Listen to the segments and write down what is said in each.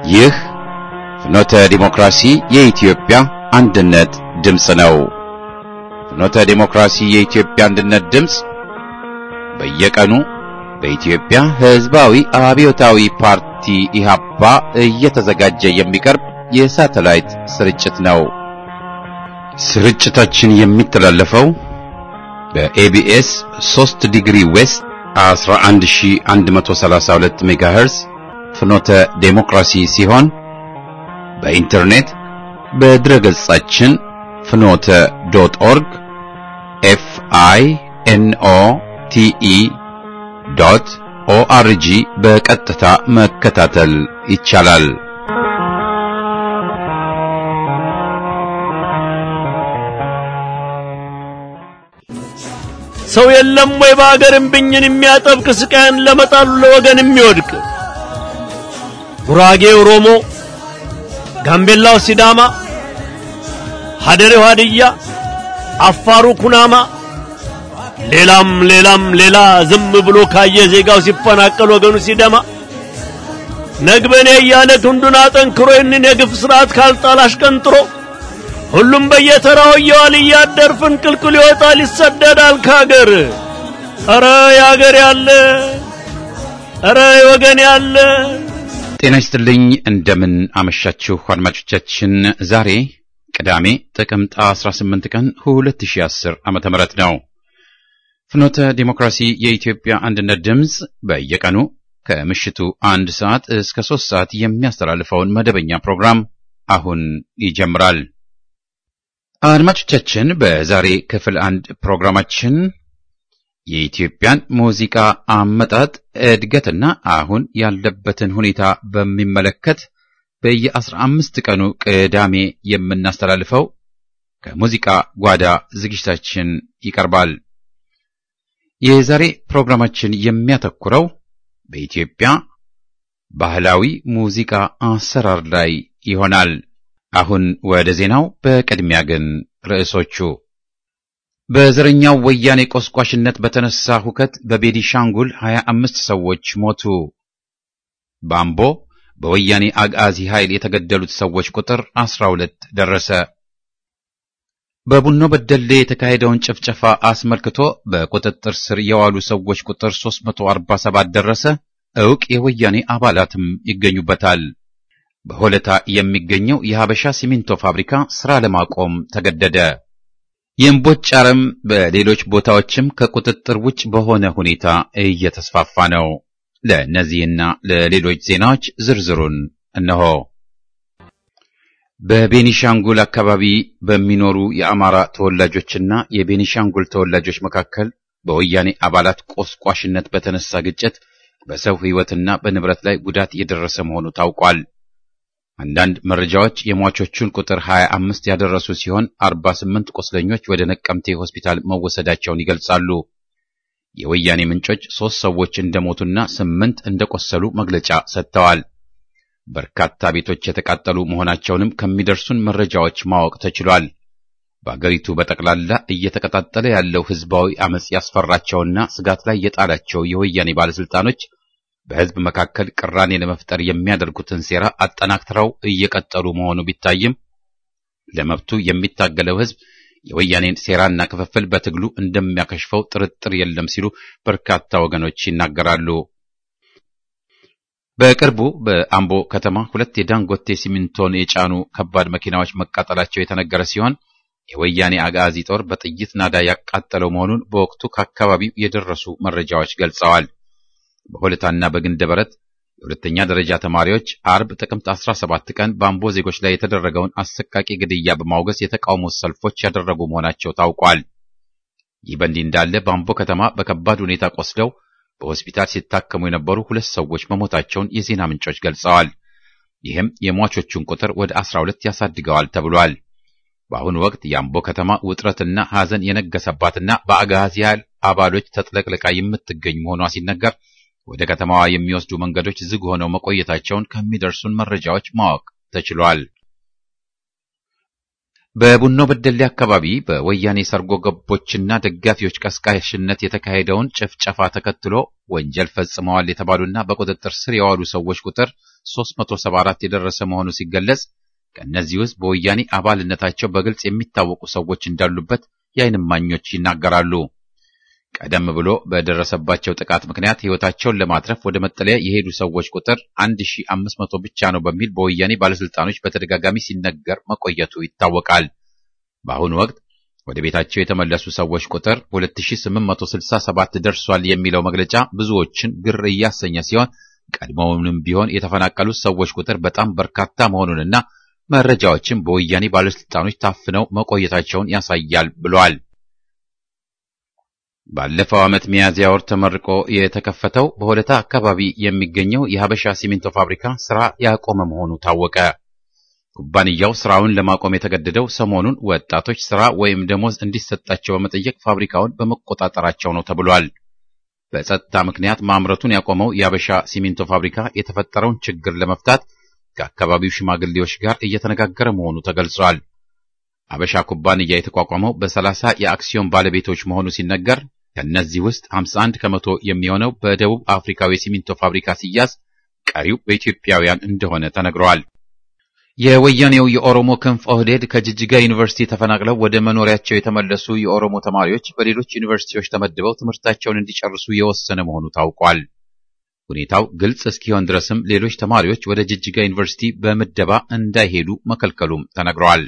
ይህ ፍኖተ ዲሞክራሲ የኢትዮጵያ አንድነት ድምፅ ነው። ፍኖተ ዲሞክራሲ የኢትዮጵያ አንድነት ድምፅ በየቀኑ በኢትዮጵያ ሕዝባዊ አብዮታዊ ፓርቲ ኢህአፓ እየተዘጋጀ የሚቀርብ የሳተላይት ስርጭት ነው። ስርጭታችን የሚተላለፈው በኤቢኤስ 3 ዲግሪ ዌስት 11132 ሜጋሄርዝ ፍኖተ ዴሞክራሲ ሲሆን በኢንተርኔት በድረገጻችን ፍኖተ ዶት ኦርግ ኤፍ አይ ኤን ኦ ቲ ኢ ዶት ኦአርጂ በቀጥታ መከታተል ይቻላል። ሰው የለም ወይ በአገር እምብኝን የሚያጠብቅ ስቃይን ለመጣሉ ለወገን የሚወድቅ ጉራጌ ኦሮሞ፣ ጋምቤላው ሲዳማ፣ ሀደሬው ሀድያ፣ አፋሩ ኩናማ፣ ሌላም ሌላም ሌላ ዝም ብሎ ካየ ዜጋው ሲፈናቀል ወገኑ ሲደማ ነግበኔ እያለ ክንዱን አጠንክሮ ይህንን የግፍ ስርዓት ካልጣል አሽቀንጥሮ ሁሉም በየተራው እየዋል እያደር ፍንቅልቅል ይወጣል ይሰደዳል ካገር። ኧረ ያገር ያለ ኧረ ወገን ያለ ጤና ይስጥልኝ። እንደምን አመሻችሁ አድማጮቻችን። ዛሬ ቅዳሜ ጥቅምት 18 ቀን 2010 ዓመተ ምህረት ነው። ፍኖተ ዲሞክራሲ የኢትዮጵያ አንድነት ድምፅ በየቀኑ ከምሽቱ አንድ ሰዓት እስከ ሶስት ሰዓት የሚያስተላልፈውን መደበኛ ፕሮግራም አሁን ይጀምራል። አድማጮቻችን በዛሬ ክፍል አንድ ፕሮግራማችን የኢትዮጵያን ሙዚቃ አመጣጥ እድገትና አሁን ያለበትን ሁኔታ በሚመለከት በየአስራ አምስት ቀኑ ቅዳሜ የምናስተላልፈው ከሙዚቃ ጓዳ ዝግጅታችን ይቀርባል። የዛሬ ፕሮግራማችን የሚያተኩረው በኢትዮጵያ ባህላዊ ሙዚቃ አሰራር ላይ ይሆናል። አሁን ወደ ዜናው። በቅድሚያ ግን ርዕሶቹ በዘረኛው ወያኔ ቆስቋሽነት በተነሳ ሁከት በቤኒሻንጉል 25 ሰዎች ሞቱ። በአምቦ በወያኔ አጋዚ ኃይል የተገደሉት ሰዎች ቁጥር 12 ደረሰ። በቡኖ በደሌ የተካሄደውን ጭፍጨፋ አስመልክቶ በቁጥጥር ስር የዋሉ ሰዎች ቁጥር 347 ደረሰ። ዕውቅ የወያኔ አባላትም ይገኙበታል። በሆለታ የሚገኘው የሀበሻ ሲሚንቶ ፋብሪካ ሥራ ለማቆም ተገደደ። የእምቦጭ አረም በሌሎች ቦታዎችም ከቁጥጥር ውጭ በሆነ ሁኔታ እየተስፋፋ ነው። ለእነዚህና ለሌሎች ዜናዎች ዝርዝሩን እነሆ። በቤኒሻንጉል አካባቢ በሚኖሩ የአማራ ተወላጆችና የቤኒሻንጉል ተወላጆች መካከል በወያኔ አባላት ቆስቋሽነት በተነሳ ግጭት በሰው ሕይወትና በንብረት ላይ ጉዳት የደረሰ መሆኑ ታውቋል። አንዳንድ መረጃዎች የሟቾቹን ቁጥር 25 ያደረሱ ሲሆን 48 ቁስለኞች ወደ ነቀምቴ ሆስፒታል መወሰዳቸውን ይገልጻሉ። የወያኔ ምንጮች ሦስት ሰዎች እንደሞቱና ስምንት እንደቆሰሉ መግለጫ ሰጥተዋል። በርካታ ቤቶች የተቃጠሉ መሆናቸውንም ከሚደርሱን መረጃዎች ማወቅ ተችሏል። በአገሪቱ በጠቅላላ እየተቀጣጠለ ያለው ሕዝባዊ አመጽ ያስፈራቸውና ስጋት ላይ የጣላቸው የወያኔ ባለስልጣኖች በሕዝብ መካከል ቅራኔ ለመፍጠር የሚያደርጉትን ሴራ አጠናክረው እየቀጠሉ መሆኑ ቢታይም ለመብቱ የሚታገለው ሕዝብ የወያኔን ሴራና ክፍፍል በትግሉ እንደሚያከሽፈው ጥርጥር የለም ሲሉ በርካታ ወገኖች ይናገራሉ። በቅርቡ በአምቦ ከተማ ሁለት የዳንጎቴ ሲሚንቶን የጫኑ ከባድ መኪናዎች መቃጠላቸው የተነገረ ሲሆን የወያኔ አጋዚ ጦር በጥይት ናዳ ያቃጠለው መሆኑን በወቅቱ ከአካባቢው የደረሱ መረጃዎች ገልጸዋል። በሆለታና በግንደ በረት የሁለተኛ ደረጃ ተማሪዎች አርብ ጥቅምት 17 ቀን በአምቦ ዜጎች ላይ የተደረገውን አሰቃቂ ግድያ በማውገዝ የተቃውሞ ሰልፎች ያደረጉ መሆናቸው ታውቋል። ይህ በእንዲህ እንዳለ በአምቦ ከተማ በከባድ ሁኔታ ቆስለው በሆስፒታል ሲታከሙ የነበሩ ሁለት ሰዎች መሞታቸውን የዜና ምንጮች ገልጸዋል። ይህም የሟቾቹን ቁጥር ወደ 12 ያሳድገዋል ተብሏል። በአሁኑ ወቅት የአምቦ ከተማ ውጥረትና ሐዘን የነገሰባትና በአጋዚ ኃይል አባሎች ተጥለቅልቃ የምትገኝ መሆኗ ሲነገር ወደ ከተማዋ የሚወስዱ መንገዶች ዝግ ሆነው መቆየታቸውን ከሚደርሱን መረጃዎች ማወቅ ተችሏል። በቡኖ በደሌ አካባቢ በወያኔ ሰርጎ ገቦችና ደጋፊዎች ቀስቃሽነት የተካሄደውን ጭፍጨፋ ተከትሎ ወንጀል ፈጽመዋል የተባሉና በቁጥጥር ስር የዋሉ ሰዎች ቁጥር 374 የደረሰ መሆኑ ሲገለጽ ከእነዚህ ውስጥ በወያኔ አባልነታቸው በግልጽ የሚታወቁ ሰዎች እንዳሉበት የዓይን እማኞች ይናገራሉ። ቀደም ብሎ በደረሰባቸው ጥቃት ምክንያት ሕይወታቸውን ለማትረፍ ወደ መጠለያ የሄዱ ሰዎች ቁጥር 1500 ብቻ ነው በሚል በወያኔ ባለስልጣኖች በተደጋጋሚ ሲነገር መቆየቱ ይታወቃል። በአሁኑ ወቅት ወደ ቤታቸው የተመለሱ ሰዎች ቁጥር 2867 ደርሷል የሚለው መግለጫ ብዙዎችን ግር እያሰኘ ሲሆን ቀድሞውንም ቢሆን የተፈናቀሉት ሰዎች ቁጥር በጣም በርካታ መሆኑንና መረጃዎችን በወያኔ ባለስልጣኖች ታፍነው መቆየታቸውን ያሳያል ብሏል። ባለፈው ዓመት ሚያዝያ ወር ተመርቆ የተከፈተው በሆለታ አካባቢ የሚገኘው የሀበሻ ሲሚንቶ ፋብሪካ ስራ ያቆመ መሆኑ ታወቀ። ኩባንያው ስራውን ለማቆም የተገደደው ሰሞኑን ወጣቶች ስራ ወይም ደሞዝ እንዲሰጣቸው በመጠየቅ ፋብሪካውን በመቆጣጠራቸው ነው ተብሏል። በጸጥታ ምክንያት ማምረቱን ያቆመው የሀበሻ ሲሚንቶ ፋብሪካ የተፈጠረውን ችግር ለመፍታት ከአካባቢው ሽማግሌዎች ጋር እየተነጋገረ መሆኑ ተገልጿል። ሀበሻ ኩባንያ የተቋቋመው በሰላሳ የአክሲዮን ባለቤቶች መሆኑ ሲነገር ከእነዚህ ውስጥ 51 ከመቶ የሚሆነው በደቡብ አፍሪካዊ ሲሚንቶ ፋብሪካ ሲያዝ ቀሪው በኢትዮጵያውያን እንደሆነ ተነግረዋል። የወያኔው የኦሮሞ ክንፍ ኦህዴድ ከጅጅጋ ዩኒቨርሲቲ ተፈናቅለው ወደ መኖሪያቸው የተመለሱ የኦሮሞ ተማሪዎች በሌሎች ዩኒቨርሲቲዎች ተመድበው ትምህርታቸውን እንዲጨርሱ የወሰነ መሆኑ ታውቋል። ሁኔታው ግልጽ እስኪሆን ድረስም ሌሎች ተማሪዎች ወደ ጅጅጋ ዩኒቨርሲቲ በምደባ እንዳይሄዱ መከልከሉም ተነግረዋል።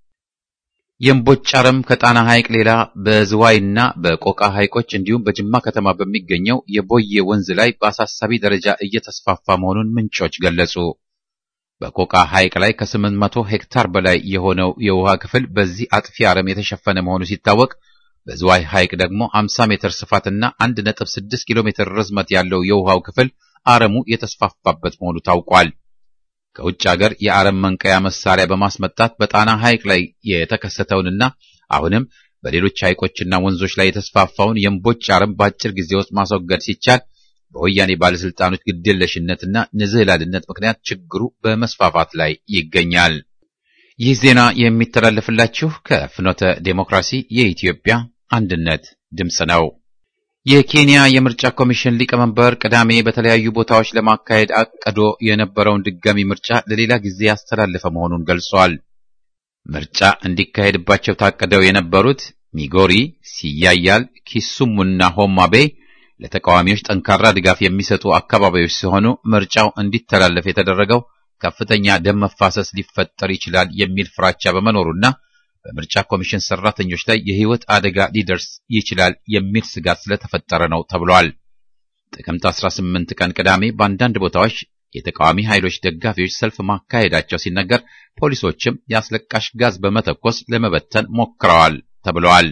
የእምቦጭ አረም ከጣና ሐይቅ ሌላ በዝዋይና በቆቃ ሐይቆች እንዲሁም በጅማ ከተማ በሚገኘው የቦዬ ወንዝ ላይ በአሳሳቢ ደረጃ እየተስፋፋ መሆኑን ምንጮች ገለጹ። በቆቃ ሐይቅ ላይ ከ800 ሄክታር በላይ የሆነው የውሃ ክፍል በዚህ አጥፊ አረም የተሸፈነ መሆኑ ሲታወቅ በዝዋይ ሐይቅ ደግሞ 50 ሜትር ስፋትና 1.6 ኪሎ ሜትር ርዝመት ያለው የውሃው ክፍል አረሙ የተስፋፋበት መሆኑ ታውቋል። ከውጭ ሀገር የአረም መንቀያ መሳሪያ በማስመጣት በጣና ሐይቅ ላይ የተከሰተውንና አሁንም በሌሎች ሐይቆችና ወንዞች ላይ የተስፋፋውን የእምቦጭ አረም በአጭር ጊዜ ውስጥ ማስወገድ ሲቻል በወያኔ ባለስልጣኖች ግዴለሽነትና ንዝህላልነት ምክንያት ችግሩ በመስፋፋት ላይ ይገኛል። ይህ ዜና የሚተላለፍላችሁ ከፍኖተ ዴሞክራሲ የኢትዮጵያ አንድነት ድምፅ ነው። የኬንያ የምርጫ ኮሚሽን ሊቀመንበር ቅዳሜ በተለያዩ ቦታዎች ለማካሄድ አቅዶ የነበረውን ድጋሚ ምርጫ ለሌላ ጊዜ ያስተላለፈ መሆኑን ገልጿል። ምርጫ እንዲካሄድባቸው ታቅደው የነበሩት ሚጎሪ፣ ሲያያል፣ ኪሱሙና ሆማ ቤይ ለተቃዋሚዎች ጠንካራ ድጋፍ የሚሰጡ አካባቢዎች ሲሆኑ ምርጫው እንዲተላለፍ የተደረገው ከፍተኛ ደም መፋሰስ ሊፈጠር ይችላል የሚል ፍራቻ በመኖሩና በምርጫ ኮሚሽን ሰራተኞች ላይ የሕይወት አደጋ ሊደርስ ይችላል የሚል ስጋት ስለተፈጠረ ነው ተብሏል። ጥቅምት 18 ቀን ቅዳሜ በአንዳንድ ቦታዎች የተቃዋሚ ኃይሎች ደጋፊዎች ሰልፍ ማካሄዳቸው ሲነገር፣ ፖሊሶችም የአስለቃሽ ጋዝ በመተኮስ ለመበተን ሞክረዋል ተብለዋል።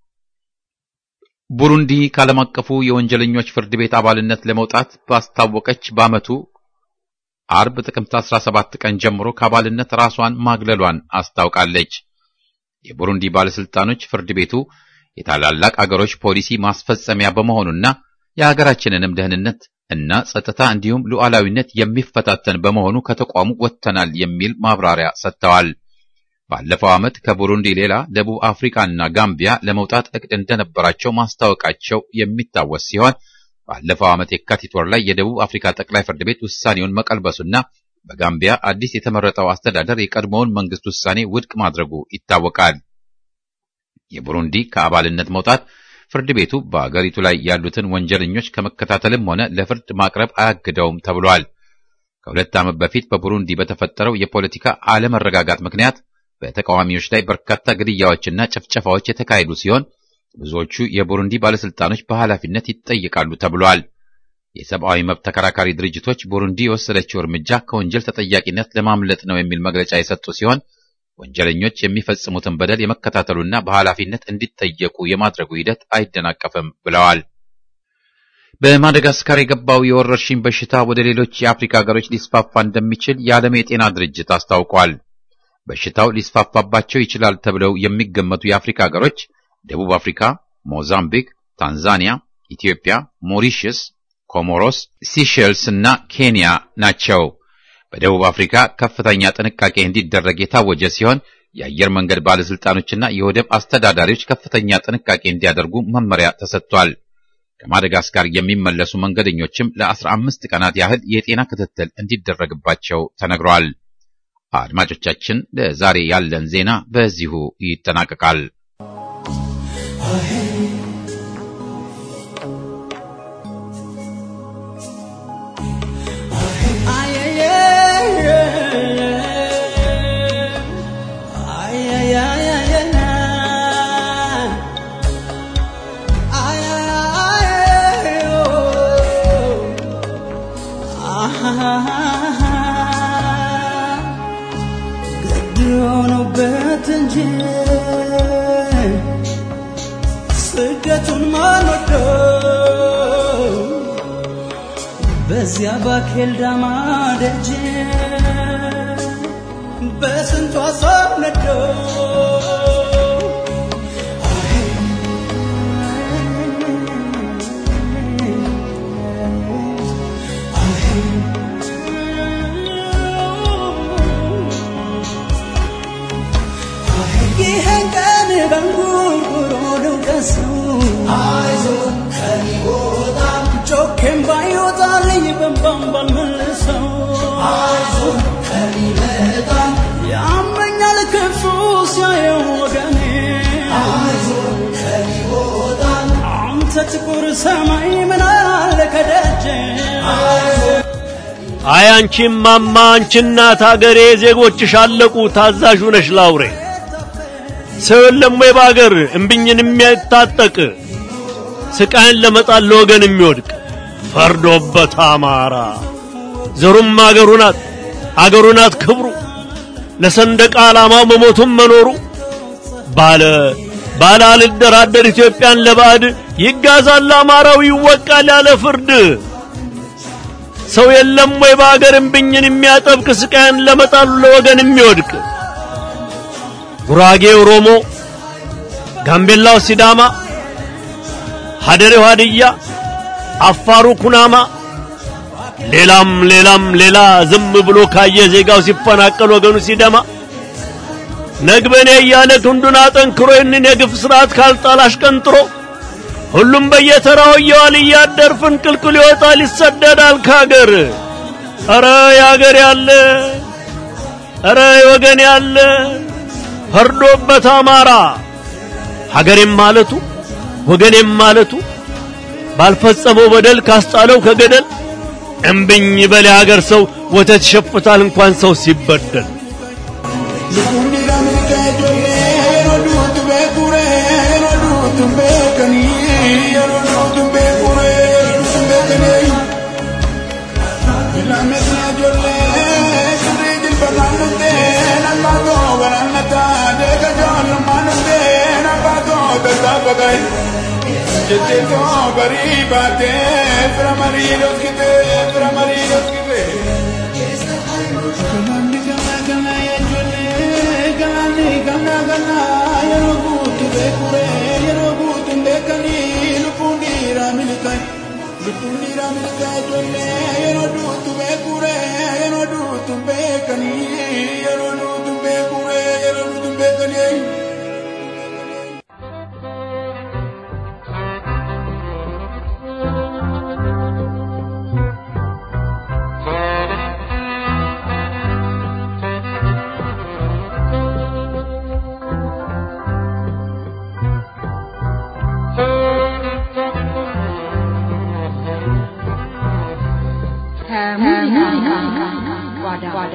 ቡሩንዲ ከዓለም አቀፉ የወንጀለኞች ፍርድ ቤት አባልነት ለመውጣት ባስታወቀች በዓመቱ አርብ ጥቅምት 17 ቀን ጀምሮ ከአባልነት ራሷን ማግለሏን አስታውቃለች። የቡሩንዲ ባለስልጣኖች ፍርድ ቤቱ የታላላቅ አገሮች ፖሊሲ ማስፈጸሚያ በመሆኑና የሀገራችንንም ደህንነት እና ጸጥታ እንዲሁም ሉዓላዊነት የሚፈታተን በመሆኑ ከተቋሙ ወጥተናል የሚል ማብራሪያ ሰጥተዋል። ባለፈው ዓመት ከቡሩንዲ ሌላ ደቡብ አፍሪካና ጋምቢያ ለመውጣት እቅድ እንደነበራቸው ማስታወቃቸው የሚታወስ ሲሆን ባለፈው ዓመት የካቲት ወር ላይ የደቡብ አፍሪካ ጠቅላይ ፍርድ ቤት ውሳኔውን መቀልበሱና በጋምቢያ አዲስ የተመረጠው አስተዳደር የቀድሞውን መንግስት ውሳኔ ውድቅ ማድረጉ ይታወቃል። የቡሩንዲ ከአባልነት መውጣት ፍርድ ቤቱ በአገሪቱ ላይ ያሉትን ወንጀለኞች ከመከታተልም ሆነ ለፍርድ ማቅረብ አያግደውም ተብሏል። ከሁለት ዓመት በፊት በቡሩንዲ በተፈጠረው የፖለቲካ አለመረጋጋት ምክንያት በተቃዋሚዎች ላይ በርካታ ግድያዎችና ጭፍጨፋዎች የተካሄዱ ሲሆን ብዙዎቹ የቡሩንዲ ባለስልጣኖች በኃላፊነት ይጠየቃሉ ተብሏል። የሰብአዊ መብት ተከራካሪ ድርጅቶች ቡሩንዲ የወሰደችው እርምጃ ከወንጀል ተጠያቂነት ለማምለጥ ነው የሚል መግለጫ የሰጡ ሲሆን ወንጀለኞች የሚፈጽሙትን በደል የመከታተሉና በኃላፊነት እንዲጠየቁ የማድረጉ ሂደት አይደናቀፍም ብለዋል። በማደጋስካር የገባው የወረርሽኝ በሽታ ወደ ሌሎች የአፍሪካ ሀገሮች ሊስፋፋ እንደሚችል የዓለም የጤና ድርጅት አስታውቋል። በሽታው ሊስፋፋባቸው ይችላል ተብለው የሚገመቱ የአፍሪካ ሀገሮች ደቡብ አፍሪካ፣ ሞዛምቢክ፣ ታንዛኒያ፣ ኢትዮጵያ፣ ሞሪሽስ፣ ኮሞሮስ፣ ሲሼልስ እና ኬንያ ናቸው። በደቡብ አፍሪካ ከፍተኛ ጥንቃቄ እንዲደረግ የታወጀ ሲሆን የአየር መንገድ ባለስልጣኖችና የወደብ አስተዳዳሪዎች ከፍተኛ ጥንቃቄ እንዲያደርጉ መመሪያ ተሰጥቷል። ከማደጋስካር የሚመለሱ መንገደኞችም ለአስራ አምስት ቀናት ያህል የጤና ክትትል እንዲደረግባቸው ተነግሯል። አድማጮቻችን፣ ለዛሬ ያለን ዜና በዚሁ ይጠናቀቃል። ስደቱን ማንወደው በዚያ ባኬል ዳማ ደጅ በስንቱ አሳብ ነደው ይህን ቀን በንጉርጉሮ ልውቀሰው ጮኬም ባይወጣልኝ በንባም ባልመልሰው ያመኛል ክፉ ሲያየው ወገኔ አንተ ጥቁር ሰማይ ምን አለ ከደጀ አይ አንቺም ማማ አንቺ እናት አገሬ ዜጎችሽ አለቁ ታዛዥ ነሽ ላውሬ ሰው የለም ወይ በአገር እምብኝን የሚያታጠቅ ስቃይን ለመጣል ለወገን የሚወድቅ ፈርዶበት አማራ ዘሩም አገሩ ናት አገሩ ናት ክብሩ ለሰንደቅ ዓላማው መሞቱም መኖሩ ባለ ባለ አልደራደር ኢትዮጵያን ለባዕድ ይጋዛል አማራው ይወቃል ያለ ፍርድ ሰው የለም ወይ በአገር እምብኝን የሚያጠብቅ ስቃይን ለመጣሉ ለወገን የሚወድቅ ጉራጌ ኦሮሞ፣ ጋምቤላው ሲዳማ፣ ሀደሬው ሀድያ፣ አፋሩ ኩናማ፣ ሌላም ሌላም ሌላ ዝም ብሎ ካየ ዜጋው ሲፈናቀል ወገኑ ሲደማ ነግበኔ እያለ ክንዱን አጠንክሮ ይህንን የግፍ ስርዓት ካልጣል አሽቀንጥሮ ሁሉም በየተራው እየዋል እያደር ፍንቅልቅል ይወጣል ይሰደዳል ካገር። ኧረ ያገር ያለ ኧረ የወገን ያለ ፈርዶበት አማራ ሀገሬም ማለቱ ወገኔም ማለቱ ባልፈጸመው በደል ካስጣለው ከገደል እምብኝ በል የሀገር ሰው ወተት ይሸፍታል እንኳን ሰው ሲበደል Jetteto bari bate framari loskite framari loskite Kamandi kana kana yajole kanani kana kana yero gutu be kure yero gutu be kani lupundi ramilikai lupundi ramilikai jole yero dutu be kure yero dutu be kani yero dutu be kure yero dutu be kani ከሙዚቃ ጓዳ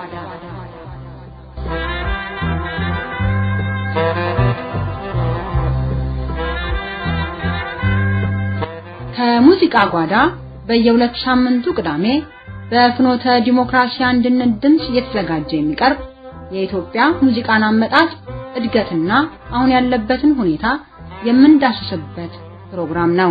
ከሙዚቃ ጓዳ በየሁለት ሳምንቱ ቅዳሜ በፍኖተ ዲሞክራሲ አንድነት ድምፅ እየተዘጋጀ የሚቀርብ የኢትዮጵያ ሙዚቃን አመጣጥ እድገትና አሁን ያለበትን ሁኔታ የምንዳስስበት ፕሮግራም ነው።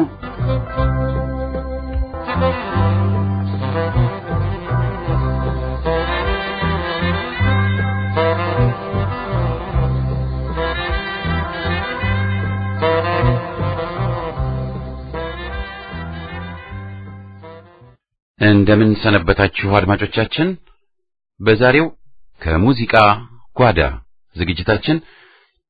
እንደምን ሰነበታችሁ አድማጮቻችን። በዛሬው ከሙዚቃ ጓዳ ዝግጅታችን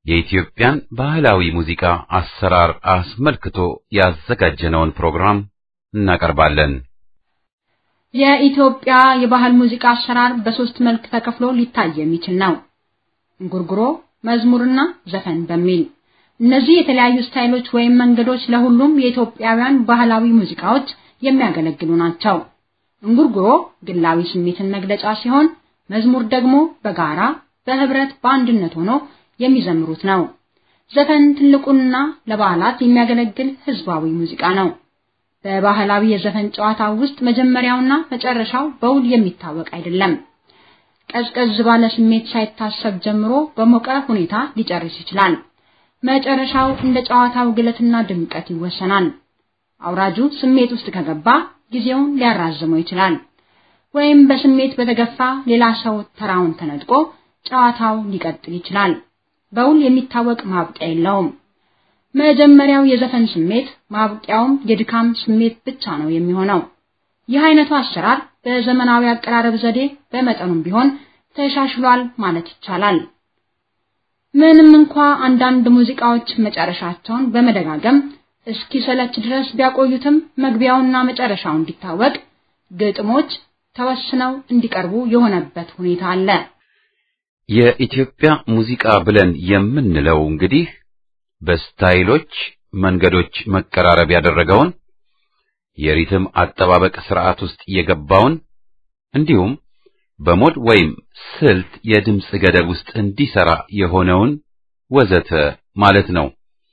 የኢትዮጵያን ባህላዊ ሙዚቃ አሰራር አስመልክቶ ያዘጋጀነውን ፕሮግራም እናቀርባለን። የኢትዮጵያ የባህል ሙዚቃ አሰራር በሶስት መልክ ተከፍሎ ሊታይ የሚችል ነው። እንጉርጉሮ፣ መዝሙርና ዘፈን በሚል እነዚህ የተለያዩ ስታይሎች ወይም መንገዶች ለሁሉም የኢትዮጵያውያን ባህላዊ ሙዚቃዎች የሚያገለግሉ ናቸው። እንጉርጉሮ ግላዊ ስሜትን መግለጫ ሲሆን፣ መዝሙር ደግሞ በጋራ በህብረት በአንድነት ሆኖ የሚዘምሩት ነው። ዘፈን ትልቁና ለበዓላት የሚያገለግል ህዝባዊ ሙዚቃ ነው። በባህላዊ የዘፈን ጨዋታ ውስጥ መጀመሪያውና መጨረሻው በውል የሚታወቅ አይደለም። ቀዝቀዝ ባለ ስሜት ሳይታሰብ ጀምሮ በሞቀ ሁኔታ ሊጨርስ ይችላል። መጨረሻው እንደ ጨዋታው ግለትና ድምቀት ይወሰናል። አውራጁ ስሜት ውስጥ ከገባ ጊዜውን ሊያራዝመው ይችላል። ወይም በስሜት በተገፋ ሌላ ሰው ተራውን ተነጥቆ ጨዋታው ሊቀጥል ይችላል። በውል የሚታወቅ ማብቂያ የለውም። መጀመሪያው የዘፈን ስሜት ማብቂያውም የድካም ስሜት ብቻ ነው የሚሆነው። ይህ አይነቱ አሰራር በዘመናዊ አቀራረብ ዘዴ በመጠኑም ቢሆን ተሻሽሏል ማለት ይቻላል። ምንም እንኳ አንዳንድ ሙዚቃዎች መጨረሻቸውን በመደጋገም እስኪሰለች ድረስ ቢያቆዩትም መግቢያውና መጨረሻው እንዲታወቅ ግጥሞች ተወስነው እንዲቀርቡ የሆነበት ሁኔታ አለ። የኢትዮጵያ ሙዚቃ ብለን የምንለው እንግዲህ በስታይሎች መንገዶች መቀራረብ ያደረገውን የሪትም አጠባበቅ ስርዓት ውስጥ የገባውን እንዲሁም በሞድ ወይም ስልት የድምፅ ገደብ ውስጥ እንዲሰራ የሆነውን ወዘተ ማለት ነው።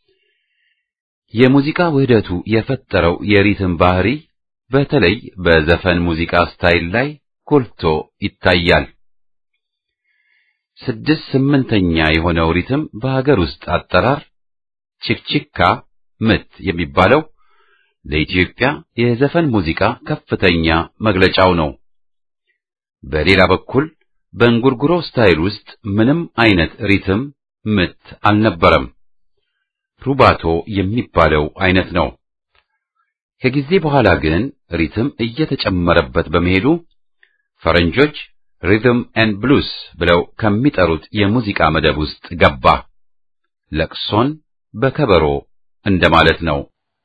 የሙዚቃ ውህደቱ የፈጠረው የሪትም ባህሪ በተለይ በዘፈን ሙዚቃ ስታይል ላይ ጎልቶ ይታያል። ስድስት ስምንተኛ የሆነው ሪትም በሀገር ውስጥ አጠራር ችክችካ ምት የሚባለው ለኢትዮጵያ የዘፈን ሙዚቃ ከፍተኛ መግለጫው ነው። በሌላ በኩል በእንጉርጉሮ ስታይል ውስጥ ምንም አይነት ሪትም ምት አልነበረም። ሩባቶ የሚባለው አይነት ነው። ከጊዜ በኋላ ግን ሪትም እየተጨመረበት በመሄዱ ፈረንጆች ሪትም ኤንድ ብሉስ ብለው ከሚጠሩት የሙዚቃ መደብ ውስጥ ገባ። ለቅሶን በከበሮ እንደማለት ነው።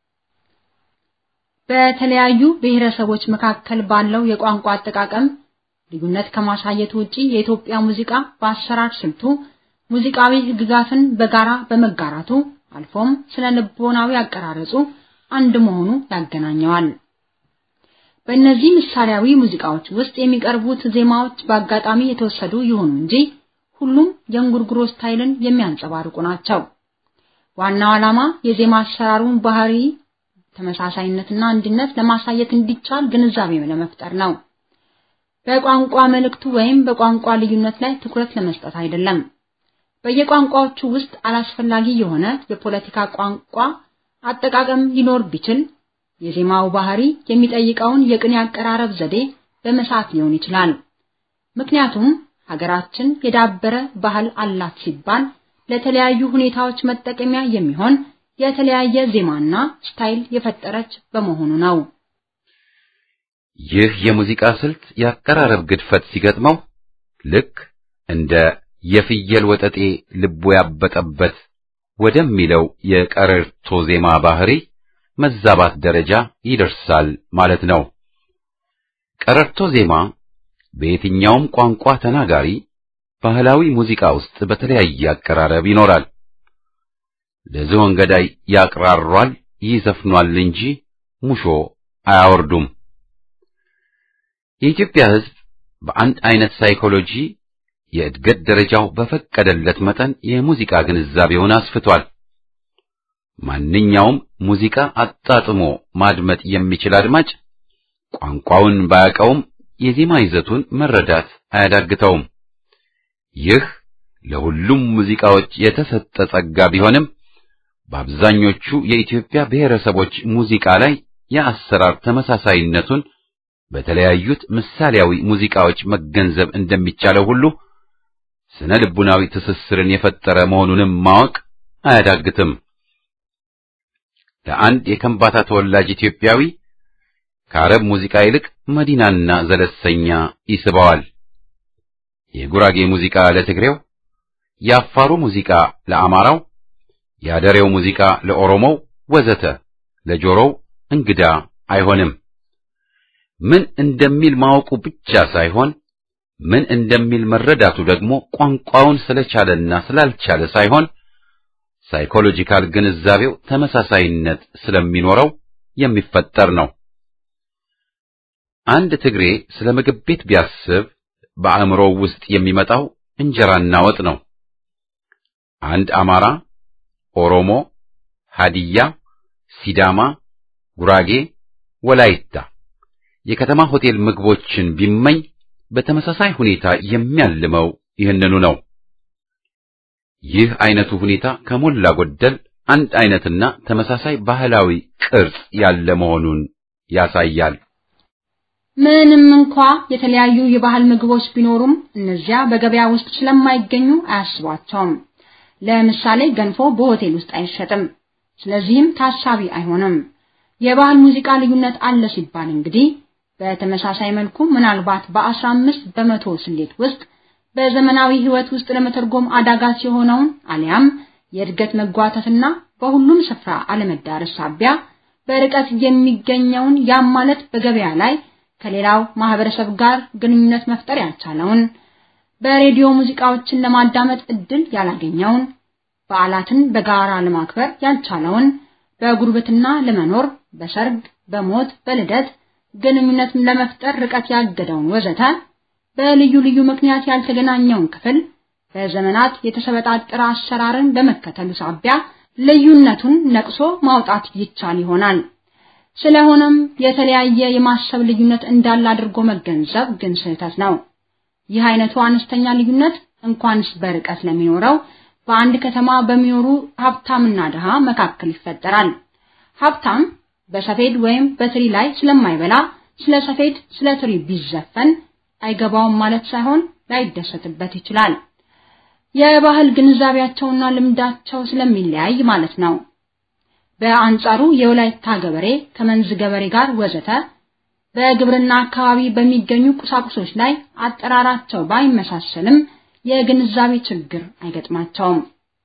በተለያዩ ብሔረሰቦች መካከል ባለው የቋንቋ አጠቃቀም ልዩነት ከማሳየቱ ውጪ የኢትዮጵያ ሙዚቃ በአሰራር ስልቱ ሙዚቃዊ ሕግጋትን በጋራ በመጋራቱ አልፎም ስለ ልቦናዊ አቀራረጹ አንድ መሆኑ ያገናኘዋል። በእነዚህ ምሳሌያዊ ሙዚቃዎች ውስጥ የሚቀርቡት ዜማዎች በአጋጣሚ የተወሰዱ ይሁኑ እንጂ ሁሉም የእንጉርጉሮ ስታይልን የሚያንጸባርቁ ናቸው። ዋናው ዓላማ የዜማ አሰራሩን ባህሪ ተመሳሳይነትና አንድነት ለማሳየት እንዲቻል ግንዛቤ ለመፍጠር ነው። በቋንቋ መልእክቱ ወይም በቋንቋ ልዩነት ላይ ትኩረት ለመስጠት አይደለም። በየቋንቋዎቹ ውስጥ አላስፈላጊ የሆነ የፖለቲካ ቋንቋ አጠቃቀም ሊኖር ቢችል የዜማው ባህሪ የሚጠይቀውን የቅኔ አቀራረብ ዘዴ በመሳት ሊሆን ይችላል። ምክንያቱም ሀገራችን የዳበረ ባህል አላት ሲባል ለተለያዩ ሁኔታዎች መጠቀሚያ የሚሆን የተለያየ ዜማና ስታይል የፈጠረች በመሆኑ ነው። ይህ የሙዚቃ ስልት የአቀራረብ ግድፈት ሲገጥመው ልክ እንደ የፍየል ወጠጤ ልቡ ያበጠበት ወደሚለው የቀረርቶ ዜማ ባህሪ መዛባት ደረጃ ይደርሳል ማለት ነው። ቀረርቶ ዜማ በየትኛውም ቋንቋ ተናጋሪ ባህላዊ ሙዚቃ ውስጥ በተለያየ አቀራረብ ይኖራል። ለዝሆን ገዳይ ያቅራሯል፣ ይዘፍኗል እንጂ ሙሾ አያወርዱም። የኢትዮጵያ ሕዝብ በአንድ አይነት ሳይኮሎጂ የእድገት ደረጃው በፈቀደለት መጠን የሙዚቃ ግንዛቤውን አስፍቷል። ማንኛውም ሙዚቃ አጣጥሞ ማድመጥ የሚችል አድማጭ ቋንቋውን ባያውቀውም የዜማ ይዘቱን መረዳት አያዳግተውም። ይህ ለሁሉም ሙዚቃዎች የተሰጠ ጸጋ ቢሆንም በአብዛኞቹ የኢትዮጵያ ብሔረሰቦች ሙዚቃ ላይ የአሰራር ተመሳሳይነቱን በተለያዩት ምሳሌያዊ ሙዚቃዎች መገንዘብ እንደሚቻለው ሁሉ ስነ ልቡናዊ ትስስርን የፈጠረ መሆኑንም ማወቅ አያዳግትም። ለአንድ የከምባታ ተወላጅ ኢትዮጵያዊ ከአረብ ሙዚቃ ይልቅ መዲናና ዘለሰኛ ይስበዋል። የጉራጌ ሙዚቃ ለትግሬው፣ የአፋሩ ሙዚቃ ለአማራው፣ የአደሬው ሙዚቃ ለኦሮሞው ወዘተ ለጆሮው እንግዳ አይሆንም። ምን እንደሚል ማወቁ ብቻ ሳይሆን ምን እንደሚል መረዳቱ ደግሞ ቋንቋውን ስለቻለና ስላልቻለ ሳይሆን ሳይኮሎጂካል ግንዛቤው ተመሳሳይነት ስለሚኖረው የሚፈጠር ነው። አንድ ትግሬ ስለ ምግብ ቤት ቢያስብ በአእምሮው ውስጥ የሚመጣው እንጀራና ወጥ ነው። አንድ አማራ፣ ኦሮሞ፣ ሃዲያ፣ ሲዳማ፣ ጉራጌ፣ ወላይታ የከተማ ሆቴል ምግቦችን ቢመኝ በተመሳሳይ ሁኔታ የሚያልመው ይህንኑ ነው። ይህ አይነቱ ሁኔታ ከሞላ ጎደል አንድ አይነትና ተመሳሳይ ባህላዊ ቅርጽ ያለ መሆኑን ያሳያል። ምንም እንኳ የተለያዩ የባህል ምግቦች ቢኖሩም እነዚያ በገበያ ውስጥ ስለማይገኙ አያስቧቸውም። ለምሳሌ ገንፎ በሆቴል ውስጥ አይሸጥም፣ ስለዚህም ታሳቢ አይሆንም። የባህል ሙዚቃ ልዩነት አለ ሲባል እንግዲህ በተመሳሳይ መልኩ ምናልባት በ15 በመቶ ስሌት ውስጥ በዘመናዊ ህይወት ውስጥ ለመተርጎም አዳጋች የሆነውን አሊያም የእድገት መጓተትና በሁሉም ስፍራ አለመዳረስ ሳቢያ በርቀት የሚገኘውን ያም ማለት በገበያ ላይ ከሌላው ማህበረሰብ ጋር ግንኙነት መፍጠር ያልቻለውን በሬዲዮ ሙዚቃዎችን ለማዳመጥ እድል ያላገኘውን በዓላትን በጋራ ለማክበር ያልቻለውን በጉርብትና ለመኖር በሰርግ፣ በሞት፣ በልደት ግንኙነት ለመፍጠር ርቀት ያገደውን ወዘተ በልዩ ልዩ ምክንያት ያልተገናኘውን ክፍል በዘመናት የተሰበጣጠረ አሰራርን በመከተሉ ሳቢያ ልዩነቱን ነቅሶ ማውጣት ይቻል ይሆናል። ስለሆነም የተለያየ የማሰብ ልዩነት እንዳለ አድርጎ መገንዘብ ግን ስህተት ነው። ይህ አይነቱ አነስተኛ ልዩነት እንኳንስ በርቀት ለሚኖረው በአንድ ከተማ በሚኖሩ ሀብታምና ድሃ መካከል ይፈጠራል። ሀብታም በሰፌድ ወይም በትሪ ላይ ስለማይበላ ስለ ሰፌድ፣ ስለ ትሪ ቢዘፈን አይገባውም ማለት ሳይሆን ላይደሰትበት ይችላል። የባህል ግንዛቤያቸውና ልምዳቸው ስለሚለያይ ማለት ነው። በአንጻሩ የወላይታ ገበሬ ከመንዝ ገበሬ ጋር ወዘተ በግብርና አካባቢ በሚገኙ ቁሳቁሶች ላይ አጠራራቸው ባይመሳሰልም የግንዛቤ ችግር አይገጥማቸውም።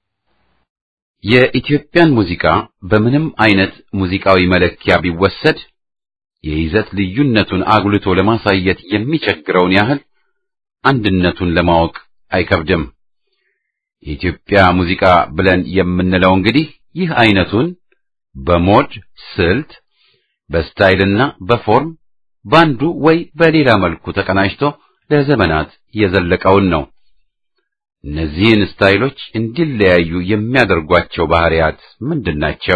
የኢትዮጵያን ሙዚቃ በምንም አይነት ሙዚቃዊ መለኪያ ቢወሰድ የይዘት ልዩነቱን አጉልቶ ለማሳየት የሚቸግረውን ያህል አንድነቱን ለማወቅ አይከብድም። የኢትዮጵያ ሙዚቃ ብለን የምንለው እንግዲህ ይህ አይነቱን በሞድ ስልት፣ በስታይልና በፎርም ባንዱ ወይ በሌላ መልኩ ተቀናጅቶ ለዘመናት የዘለቀውን ነው። እነዚህን ስታይሎች እንዲለያዩ የሚያደርጓቸው ባህሪያት ምንድናቸው?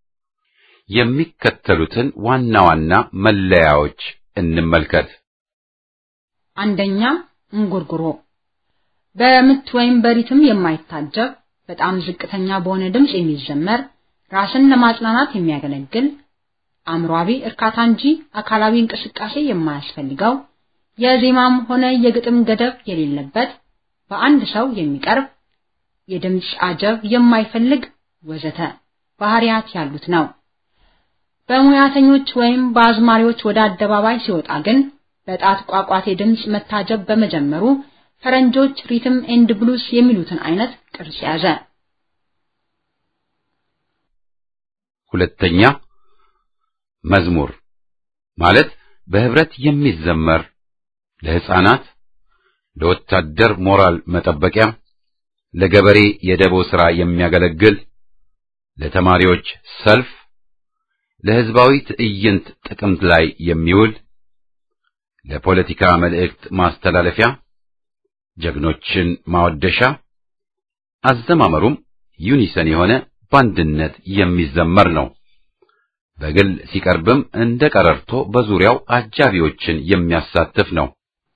የሚከተሉትን ዋና ዋና መለያዎች እንመልከት። አንደኛ እንጉርጉሮ በምት ወይም በሪትም የማይታጀብ በጣም ዝቅተኛ በሆነ ድምፅ የሚዘመር ራስን ለማጽናናት የሚያገለግል አእምሯዊ እርካታ እንጂ አካላዊ እንቅስቃሴ የማያስፈልገው የዜማም ሆነ የግጥም ገደብ የሌለበት በአንድ ሰው የሚቀርብ የድምፅ አጀብ የማይፈልግ ወዘተ ባህሪያት ያሉት ነው። በሙያተኞች ወይም በአዝማሪዎች ወደ አደባባይ ሲወጣ ግን በጣት ቋቋቴ ድምፅ መታጀብ በመጀመሩ ፈረንጆች ሪትም ኤንድ ብሉስ የሚሉትን አይነት ቅርጽ ያዘ። ሁለተኛ መዝሙር ማለት በህብረት የሚዘመር ለሕፃናት፣ ለወታደር ሞራል መጠበቂያ፣ ለገበሬ የደቦ ሥራ የሚያገለግል፣ ለተማሪዎች ሰልፍ፣ ለሕዝባዊ ትዕይንት ጥቅምት ላይ የሚውል፣ ለፖለቲካ መልእክት ማስተላለፊያ፣ ጀግኖችን ማወደሻ፣ አዘማመሩም ዩኒሰን የሆነ በአንድነት የሚዘመር ነው። በግል ሲቀርብም እንደ ቀረርቶ በዙሪያው አጃቢዎችን የሚያሳትፍ ነው።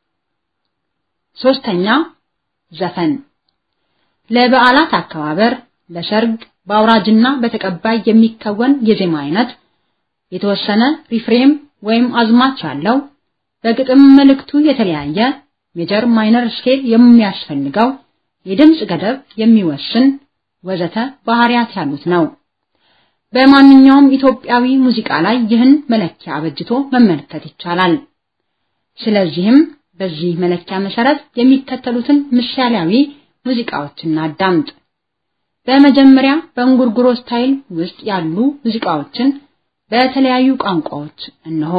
ሶስተኛ ዘፈን ለበዓላት አከባበር፣ ለሰርግ፣ በአውራጅና በተቀባይ የሚከወን የዜማ አይነት የተወሰነ ሪፍሬም ወይም አዝማች ያለው በግጥም መልእክቱ የተለያየ ሜጀር ማይነር ስኬል የሚያስፈልገው የድምፅ ገደብ የሚወስን ወዘተ ባህሪያት ያሉት ነው። በማንኛውም ኢትዮጵያዊ ሙዚቃ ላይ ይህን መለኪያ አበጅቶ መመልከት ይቻላል። ስለዚህም በዚህ መለኪያ መሰረት የሚከተሉትን ምሳሌያዊ ሙዚቃዎችን እናዳምጥ። በመጀመሪያ በእንጉርጉሮ ስታይል ውስጥ ያሉ ሙዚቃዎችን በተለያዩ ቋንቋዎች እነሆ።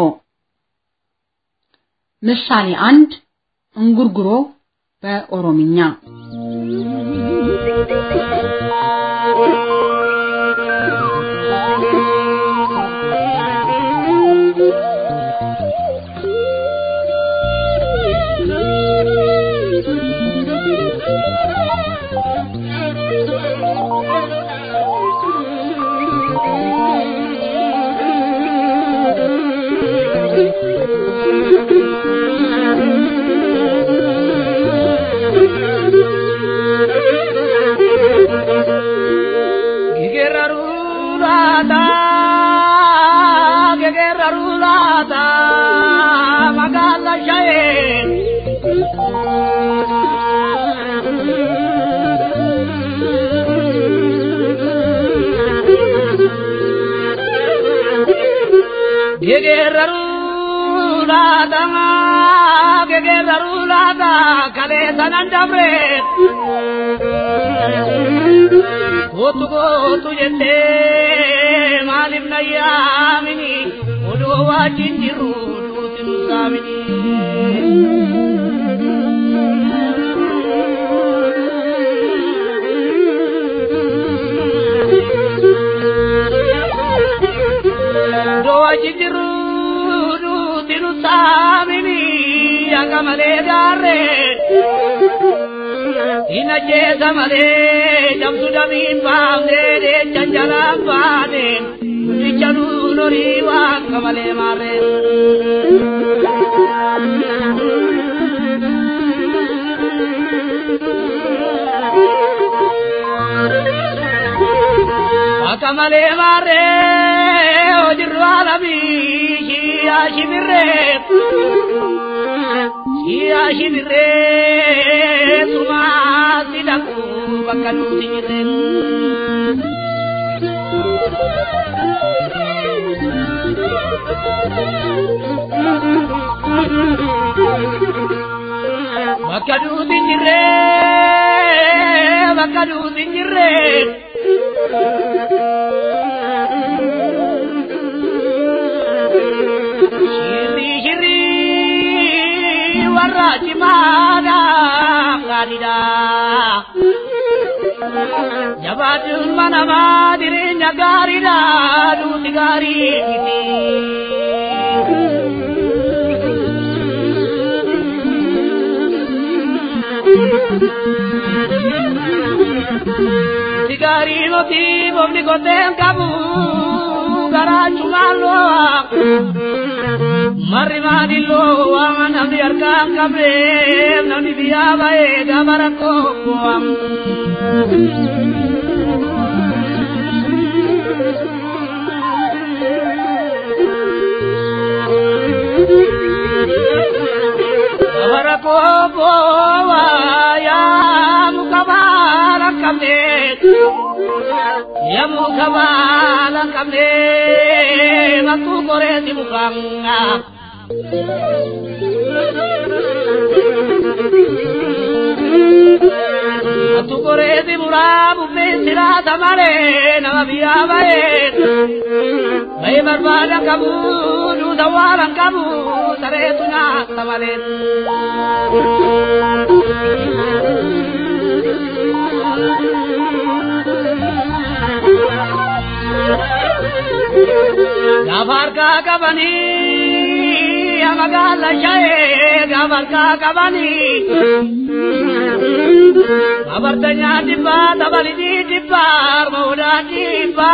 ምሳሌ አንድ እንጉርጉሮ በኦሮምኛ Gootu gootu jettee maaliif na yaamini odoo wajjin jirru duuti nu saamini. Odoo wajjin jirru duuti nu saamini akka malee gaarree. Ina jeesa malee cabsu damiin baafnee deechan jalaan baane guddicha nuun horii waan kamalee maarree. Akka malee maarree hojirru alamii shiyaa shimirree. Shiyaa shimirree sumaa si dhaqu bakka nuti jirreen. Bakka nuti jirree bakka nuti jirree. Shirri shirri. warra cimaadha gaariidha. Jabaachuun manamaa jireenya gaariidha duuti gaarii miti. Duuti gaarii miti boobni koteen qabu garaachumaan lo'a. Marri maadilloo waan namni harkaan qabneef namni biyyaa ba'ee gaafa rakkoo bu'am. Gaafa rakkoo bu'aa yaa muka baala qabneef. Yamu kabala kamne matu kore si mukanga. Matu kore si murabu me sira tamare nama biya bae. Bae barbada kabu du dawaran kabu sare tuna tamare. Gafarka kabani, amagala shaye, gafarka kabani. Abartanya dibba, tabali di dibba, mauda dibba.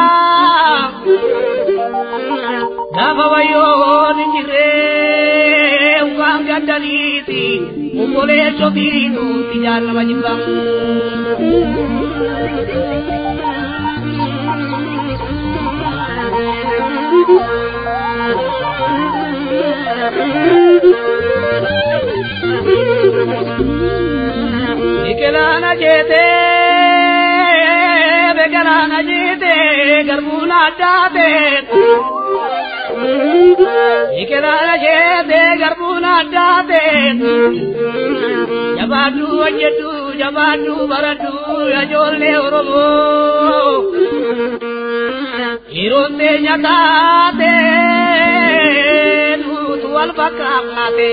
Gafa wayo ninjire, ukam gadaliti, ukole chobiru, tijar nama jimbang. Biqilaana jeete biqilaana jeete garbuun addaate. Biqilaana jeete garbuun addaate. Jabaaduu hojjetu jabaadhu baradhu ijoollee Oromoo. Dhiiroon teenya taate nutu wal fakkaate.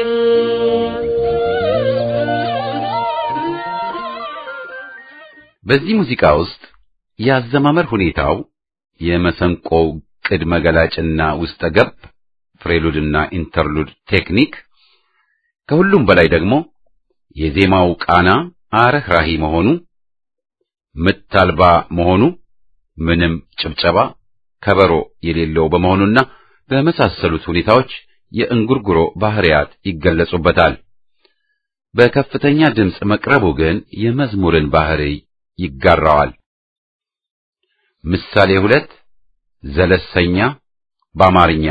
በዚህ ሙዚቃ ውስጥ የአዘማመር ሁኔታው የመሰንቆው ቅድመ ገላጭና ውስጠ ገብ ፍሬሉድና ኢንተርሉድ ቴክኒክ ከሁሉም በላይ ደግሞ የዜማው ቃና አረህራሂ መሆኑ ምት አልባ መሆኑ ምንም ጭብጨባ ከበሮ የሌለው በመሆኑና በመሳሰሉት ሁኔታዎች የእንጉርጉሮ ባህሪያት ይገለጹበታል። በከፍተኛ ድምፅ መቅረቡ ግን የመዝሙርን ባህሪ ይጋራዋል። ምሳሌ ሁለት ዘለሰኛ በአማርኛ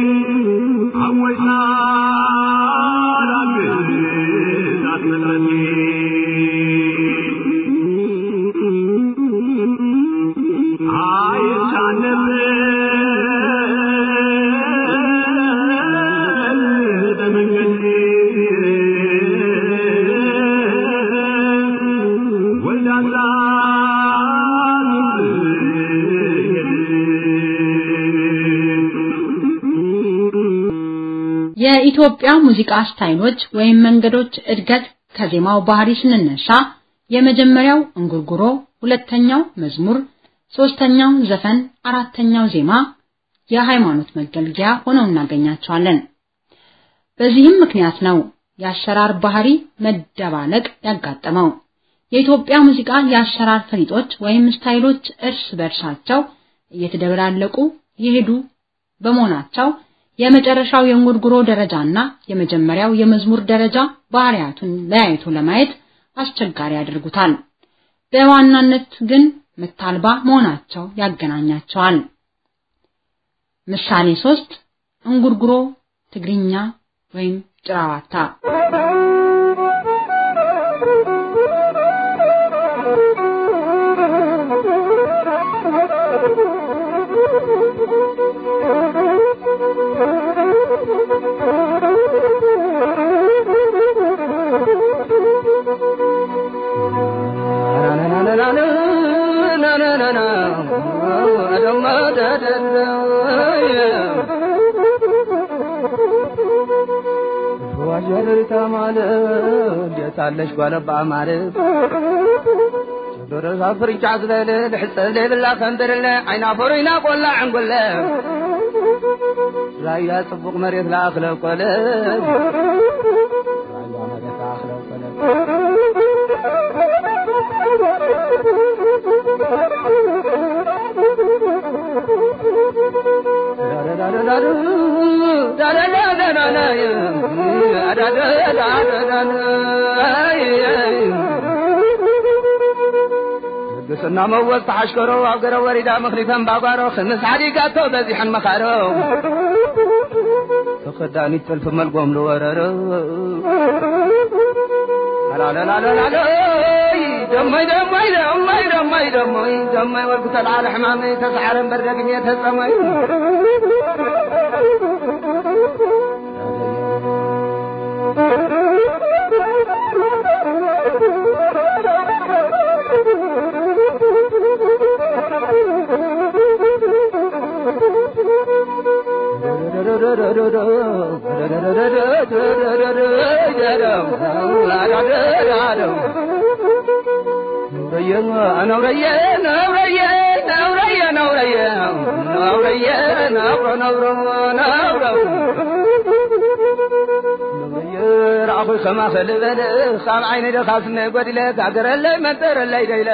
Thank you. የኢትዮጵያ ሙዚቃ ስታይሎች ወይም መንገዶች እድገት ከዜማው ባህሪ ስንነሳ የመጀመሪያው እንጉርጉሮ፣ ሁለተኛው መዝሙር፣ ሶስተኛው ዘፈን፣ አራተኛው ዜማ የሃይማኖት መገልገያ ሆነው እናገኛቸዋለን። በዚህም ምክንያት ነው የአሰራር ባህሪ መደባለቅ ያጋጠመው። የኢትዮጵያ ሙዚቃ የአሰራር ፈሊጦች ወይም ስታይሎች እርስ በርሳቸው እየተደበላለቁ የሄዱ በመሆናቸው የመጨረሻው የእንጉርጉሮ ደረጃና የመጀመሪያው የመዝሙር ደረጃ ባህሪያቱን ለያይቶ ለማየት አስቸጋሪ ያደርጉታል። በዋናነት ግን ምታልባ መሆናቸው ያገናኛቸዋል። ምሳሌ ሶስት እንጉርጉሮ ትግርኛ ወይም ጭራዋታ ዋጀርታ ማለት ደሳለሽ ጓለባ ማለት ደረሳ ፍርጫ ዝበለ ልሕፀብ ዘይብላ ከንብርለ ዓይና ፈሩይና ቆላ ዕንጉለ ራያ ጽቡቕ መሬት ለኣኽለ ቆለ ራያ መሬት ለኣኽለ ቆለ ቅስና መወዝ ተሓሽከሮ ኣብ ገረ ወሪዳ ምኽሪተን ባጓሮ ክምስ ዓዲጋቶ በዚሐን መኻሮ ተኸዳኒት ጥልፊ መልጎም ዝወረሮ አላለላለላሎ ደሞይ ደሞይ ደሞይ ደሞይ ደሞይ ደሞይ ወልኩ ተልዓለ ሕማመይ ተሰዓረን በርደግኘ ተጸመይ ነውረየ ነውረየ ነውረየ ነውረየ ነውረየ ነውሮ ነውሮ ነውሮ ረኣኹ ከማ ኸልበለ ካብ ዓይነ ደኻስነ ጐዲለ ጋገረለይ መንጠረለይ ደይለ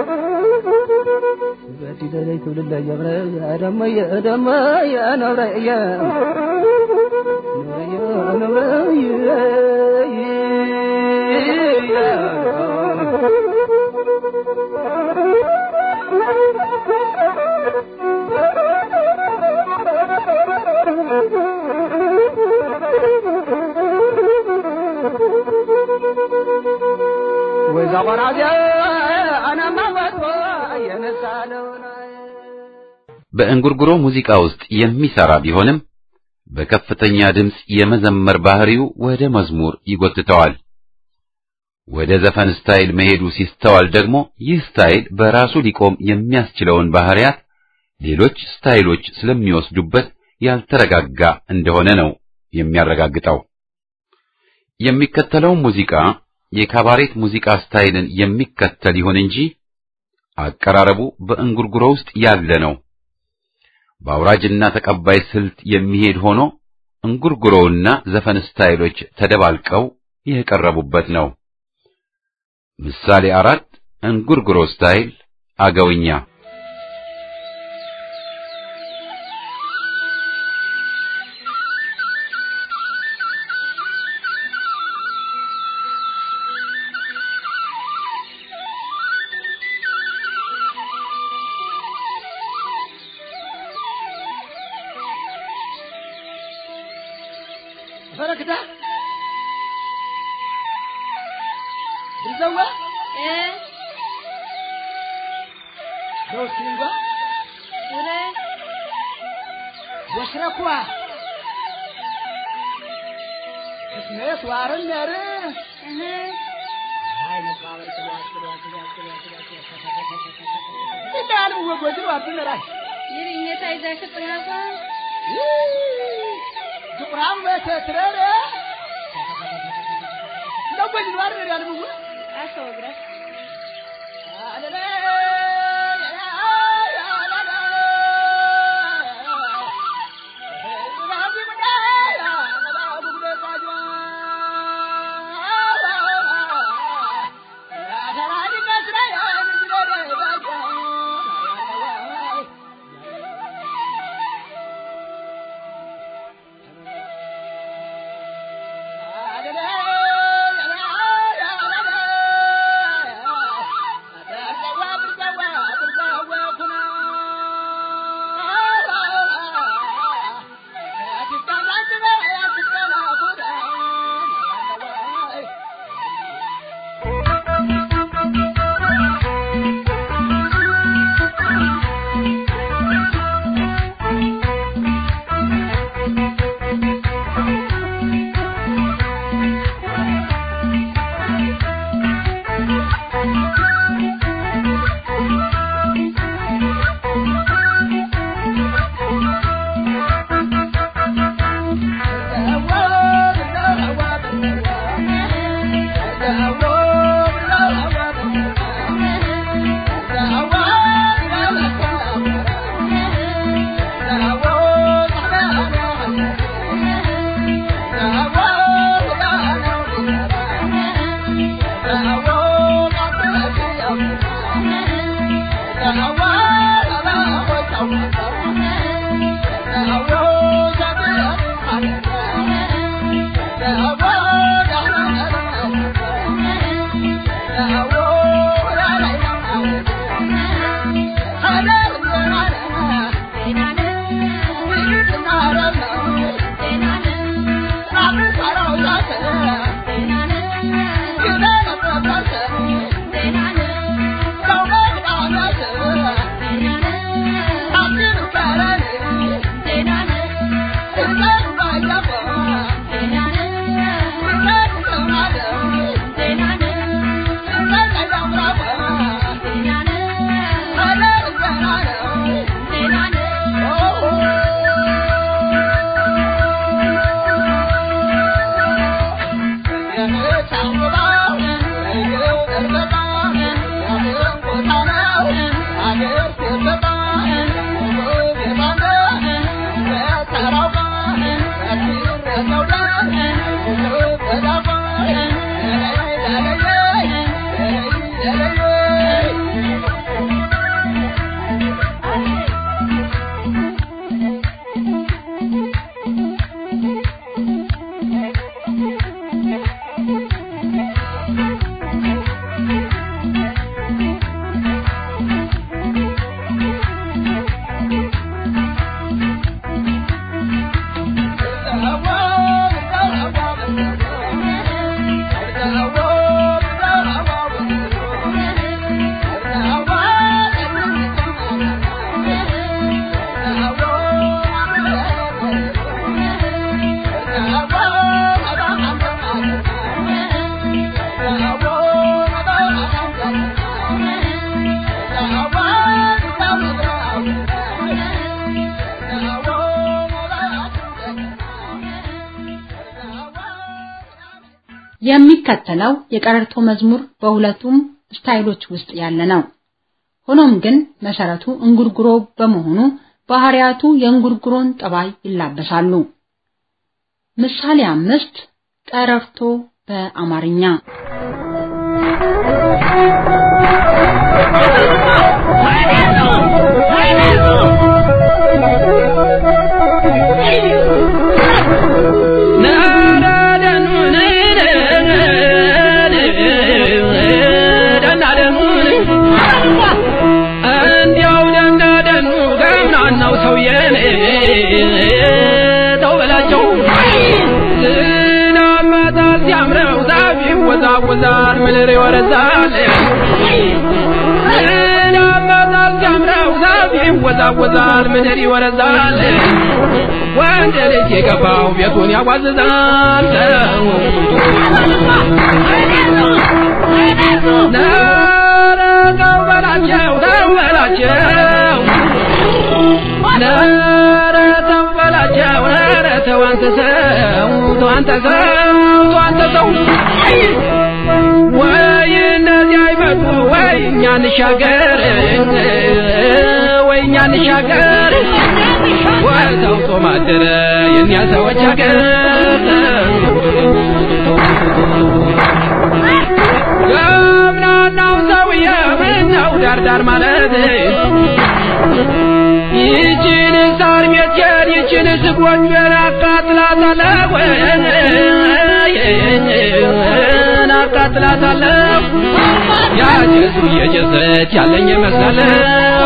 በዲለለይ ትብልለ የብረ ደመየ ደመየ ነውረየ ነውረየ ወይዛ ቆራዚያ አናማ ወጥቶ የነሳለውና በእንጉርጉሮ ሙዚቃ ውስጥ የሚሰራ ቢሆንም በከፍተኛ ድምፅ የመዘመር ባህሪው ወደ መዝሙር ይጎትተዋል። ወደ ዘፈን ስታይል መሄዱ ሲስተዋል ደግሞ ይህ ስታይል በራሱ ሊቆም የሚያስችለውን ባህሪያት ሌሎች ስታይሎች ስለሚወስዱበት ያልተረጋጋ እንደሆነ ነው የሚያረጋግጠው። የሚከተለው ሙዚቃ የካባሬት ሙዚቃ ስታይልን የሚከተል ይሁን እንጂ አቀራረቡ በእንጉርጉሮ ውስጥ ያለ ነው። በአውራጅና ተቀባይ ስልት የሚሄድ ሆኖ እንጉርጉሮውና ዘፈን ስታይሎች ተደባልቀው የቀረቡበት ነው። ምሳሌ አራት እንጉርጉሮ ስታይል አገውኛ ፈረክታ ብዘዋ ዶስቲንጓ ወሽረኳ እስሜት ዋርን ነር እንዳንም ወጎጅ ዋብነራል ይርኘታ ይዛሽ ጥናፋ ጥቁራም በተትረረ ለወጅ ባር ያልሙ አስተወግረህ የሚከተለው የቀረርቶ መዝሙር በሁለቱም ስታይሎች ውስጥ ያለ ነው። ሆኖም ግን መሰረቱ እንጉርጉሮ በመሆኑ ባህሪያቱ የእንጉርጉሮን ጠባይ ይላበሳሉ። ምሳሌ አምስት ቀረርቶ በአማርኛ ይወዛወዛል ምድር ይወረዛል እናመጣል ጀምረው ዛፍ ይወዛወዛል ምድር ይወረዛል ወንድ ልጅ የገባው ቤቱን ያዋዝዛል ኧረ ተው በላቸው ተው በላቸው ኧረ ተው በላቸው ኧረ ተው አንተ ሰው ተው አንተ ሰው ተው አንተ ሰው ወይ እነዚህ አይመጡ ወይ እኛ እንሻገር ወይ እኛ እንሻገር ወይ ተውጦ ማደረ የእኛ ሰዎች ሀገር ገብናናው ሰውዬ ምነው ዳርዳር ማለት ይችን ሳር ቤቴን ይችን ስጎጆን አቃጥላታለሁ አቃጥላታለሁ ያጨሱ እየጨሰች ያለኝ እመስላለሁ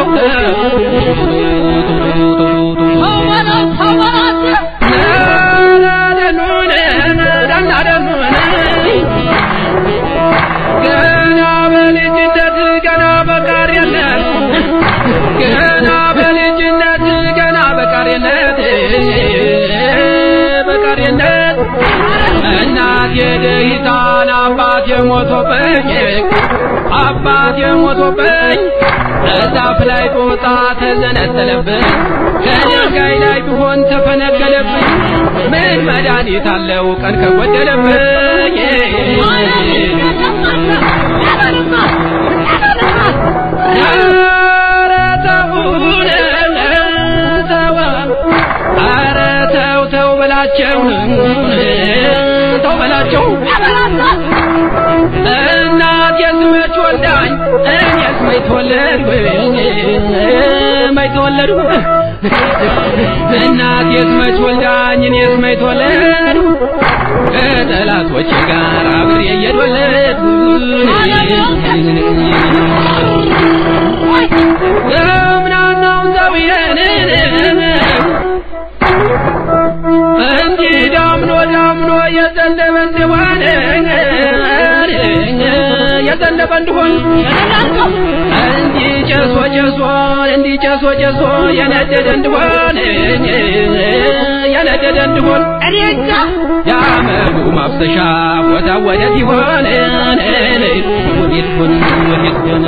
ገና በልጅነት ገና በቃሪነት ገና በልጅነት ገና በቃሪነት በቃሪነት እናት የደሂታን አባት የሞቶብኝ አባት የሞቶብኝ እዛፍ ላይ ጦጣ ተዘነጠለብኝ ከድንጋይ ላይ ቢሆን ተፈነገለብኝ ምን መድኃኒት አለው ቀን ከጎደለብኝ ኧረ ተውን ተው ኧረ ተው ተው በላቸው ተው በላቸው እናት የስመች ወልዳኝ እኔስ መች ተወለድኩ መች ተወለድኩ እናት የስመች ወልዳኝ እኔስ መች ተወለድኩ ከጠላቶቼ ጋር አብሬ እየዶለድኩ ገምናናውን ሰውዬን እንዲህ ዳምኖ ዳምኖ የዘነበ እንደሆነ የዘነበ እንደሆን እንዲህ ጨሶ ጨሶ እንዲህ ጨሶ ጨሶ የነደደ እንደሆን የነደደ እንደሆን እኔ እንጃ የአመዱ ማፍሰሻ ቦታ ወዴት ይሆን ወዴት ሆን ወዴት ሆን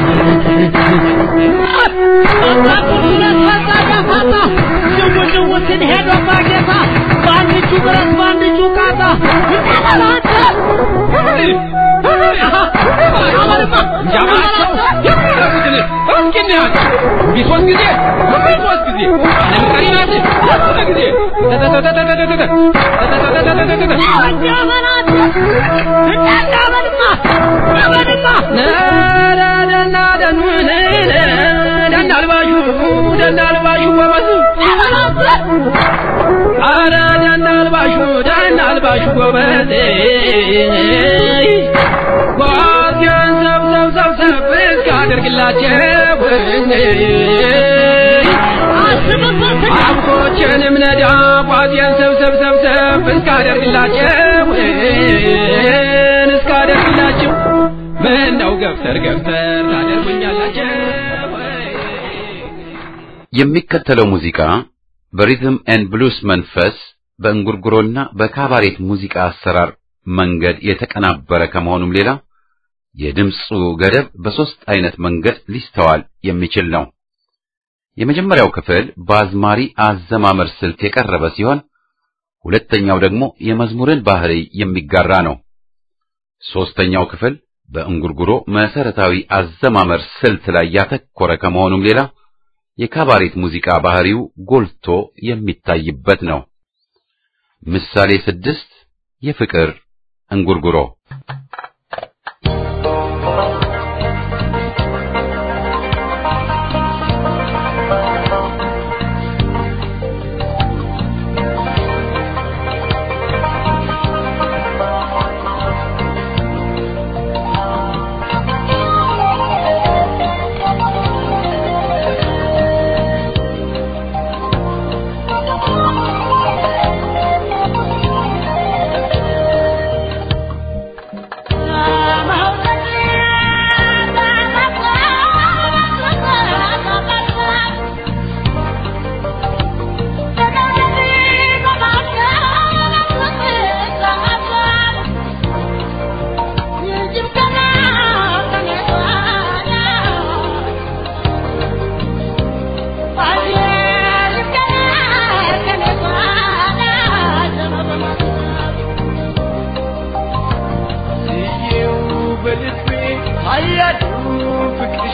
ጅውጅውትን ሄዶ ባጌታ በአንድ እጁ ብረት በአንድ እጁ ቃታ ቢሶስት ጊዜ ቢሶስት ጊዜ ለምሳሌ ናት ሶስት ጊዜ ደናልባሹ ደናልባሹ ጎበዝ አረ ደናልባሹ ደናልባሹ ጎበዝ ጓዝያን ሰብሰብ ሰብሰብ እስካደርግላቸው አብቶችንም ነዳ ጓዝያን ሰብሰብ ሰብሰብ እስካደርግላቸው እስካደርግላቸው ምን ነው ገፍተር ገፍተር ታደርጉኛላቸው የሚከተለው ሙዚቃ በሪትም ኤንድ ብሉስ መንፈስ በእንጉርጉሮና በካባሬት ሙዚቃ አሰራር መንገድ የተቀናበረ ከመሆኑም ሌላ የድምፁ ገደብ በሦስት አይነት መንገድ ሊስተዋል የሚችል ነው። የመጀመሪያው ክፍል በአዝማሪ አዘማመር ስልት የቀረበ ሲሆን ሁለተኛው ደግሞ የመዝሙርን ባህሪ የሚጋራ ነው። ሦስተኛው ክፍል በእንጉርጉሮ መሰረታዊ አዘማመር ስልት ላይ ያተኮረ ከመሆኑም ሌላ የካባሬት ሙዚቃ ባህሪው ጎልቶ የሚታይበት ነው። ምሳሌ ስድስት የፍቅር እንጉርጉሮ አየዱ ፍቅርሽ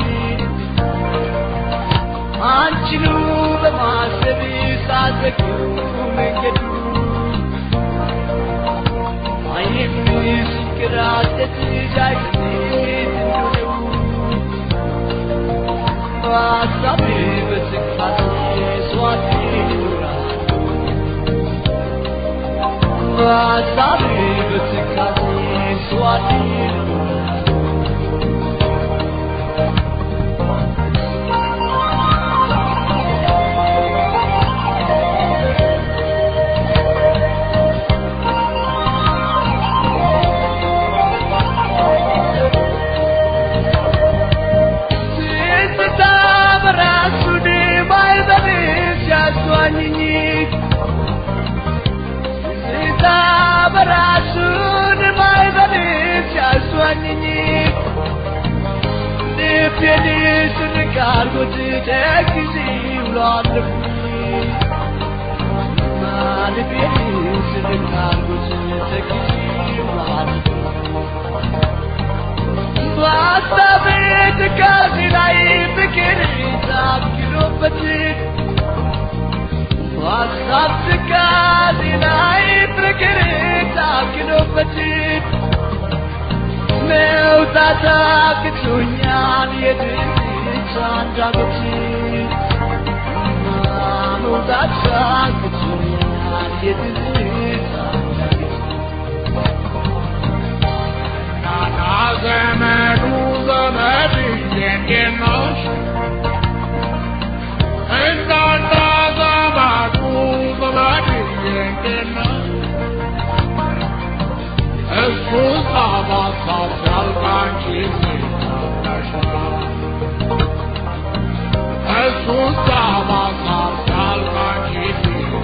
አንቺኑ በማሰብ ሳዘግው መንገዱ አይኔም ሲንከራተት ዳይሴ እንደሆነው በሀሳቤ በስቃሴ ስዋት ይኖራል በሀሳቤ በስቃሴ ስዋት ይኖራል መውጣት አቅቶኛል የድንች አንዳበት መውጣት አቅቶኛል የድንች አንዳበት ናና ዘመዱ ዘመድ እንዴት ነሽ እናንተ ዘመዱ ዘመድ እንዴት ነሽ እሱ ሳባሳብ ያልቃንቺ እሱ ሳባሳብ ያልቃንቺ